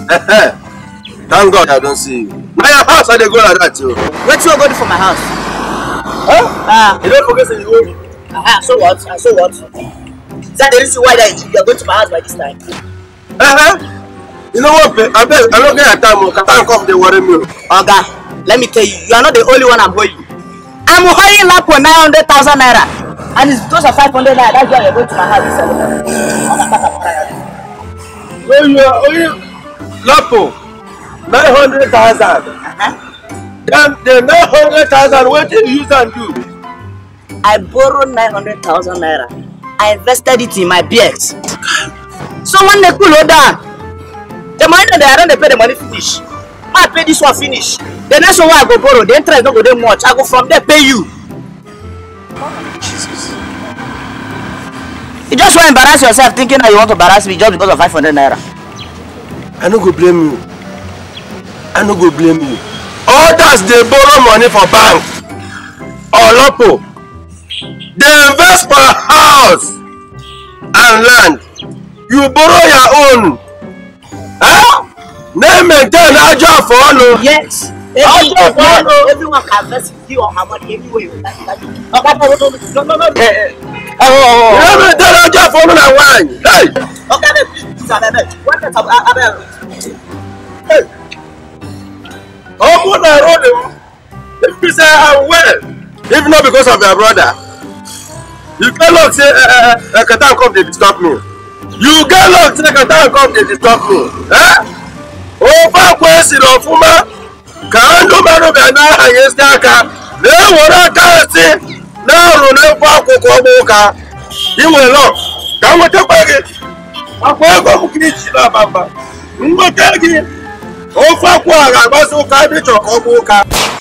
Eh, Thank God I don't see you. Na your house I dey go like that o. Wetin you go do for my house? Huh? Ah, You don't forget say you owe me. uh, so what? Uh, so what? Is that the reason why that you are going to my house by this time? Uh-huh. You know what, babe? Abeg, I no get your time o. Kata and cough dey worry me o. Oga, let me tell you, you are not the only one I'm owing. I'm owing Lapo 900,000 naira. And it's because of 500 naira, that's why you're going to my house this Saturday. So you are owing Lapo nine hundred thousand. Uh-huh. Then the nine hundred thousand wetin you use am do? I borrowed 900,000 naira. I invested it in my BX. So when they cool down, the money that I don't dey pay the money finish. I pay this one finish. The next one wey I go borrow, the interest no go dey much. I go from there pay you. Jesus. You just wan embarrass yourself thinking that you want to embarrass me just because of 500 naira. I no go blame you. I no go blame you. Others dey borrow money for bank or Lapo. Dey invest for house and land. You borrow your own. Huh? Na maintain ajo afọọnu. Yes. How Every, do I know? everyone can invest in you or her money anywhere you like. like you. Okay, no, no, no, no, no, no. Eh, eh. Oh, oh, Na oh, maintain ajo afọọnu na wine. Hey! oh. Okay, then please, please, abeg, abeg. One minute, abeg, abeg. Hey! Omo na road o. If be say I'm well, if not because of your brother, you get luck say uh, uh, Ekatan come dey disturb me. You get luck say Ekatan come dey disturb me. Eh? Ofe akwa esiri ọfụma ka ndụ mmadụ bịa na-ahanyesi aka na-ewere aka esi na-arụ n'ekwe akwụkwọ ọgbụ ụka inwe lọ ka m nwetakwa gị akwa ego m ka iji na-aba mba nweta gị ofe akwụ a ga-agbasi ụka ebe ị chọrọ ka ọ bụ ụka